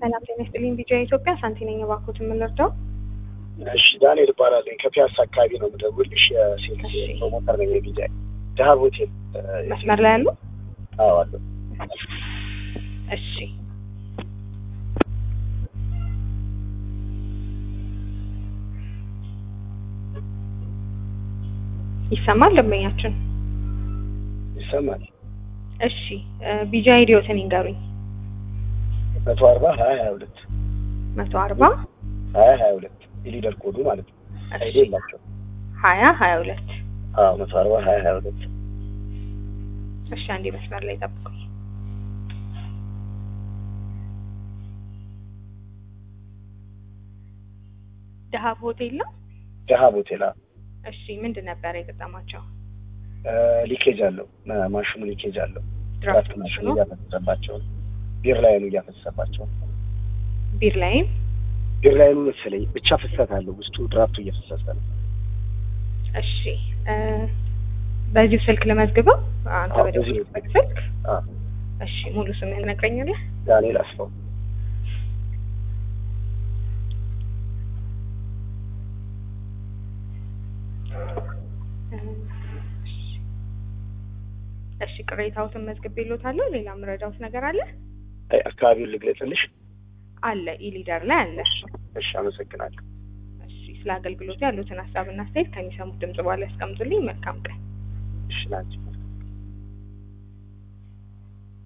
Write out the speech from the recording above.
ሰላም ጤና ይስጥልኝ። ቢጃ ኢትዮጵያ ሳንቲ ነኝ። እባክዎት የምንረዳው? እሺ ዳንኤል እባላለሁ። ከፒያሳ አካባቢ ነው የምደውልልሽ። የሴት እሺ። ፕሮሞተር ነኝ። የቢጃ ደሀብ ሆቴል መስመር ላይ ያሉ? አዎ አለሁ። እሺ ይሰማል ደንበኛችን? ይሰማል። እሺ ቢጃ ኢዲዮትን ይንገሩኝ። መቶ አርባ ሀያ ሀያ ሁለት መቶ አርባ ሀያ ሀያ ሁለት የሊደር ኮዱ ማለት ነው። አይዲ እሺ የላቸው። ሀያ ሀያ ሁለት አዎ መቶ አርባ ሀያ ሀያ ሁለት እሺ አንዴ መስመር ላይ ጠብቁኝ። ደሀብ ሆቴል ነው? ደሀብ ሆቴል አዎ። እሺ ምንድን ነበረ የገጠማቸው? እ ሊኬጅ አለው ማ- ማሽኑ ሊኬጅ አለው። ድራፍት ማሽኑ ማሽኑ እያፈሰሰባቸው ነው። ቢር ላይኑ እያፈሰሰባቸው ነው። ቢር ላይም ቢር ላይኑ መሰለኝ ብቻ ፍሰት አለው ውስጡ ድራፍቱ እየፈሰሰ ነው። እሺ እ በዚሁ ስልክ ልመዝግበው? አንተ አዎ፣ በደወልክበት በዚሁ ስልክ? አዎ እሺ ሙሉ ስምህን ነግረኛለህ? ዳንኤል አስፋው እሺ ቅሬታዎትን መዝግቤልዎታለሁ። ሌላ የምረዳዎት ነገር አለ? አይ አካባቢውን ልግለጽልሽ? አለ ኢሊደር ላይ አለ። እሺ አመሰግናለሁ። እሺ ስለ አገልግሎቱ ያሉትን ሀሳብና አስተያየት ከሚሰሙት ድምጽ በኋላ ያስቀምጡልኝ። መልካም ቀን። እሺ ላንቺ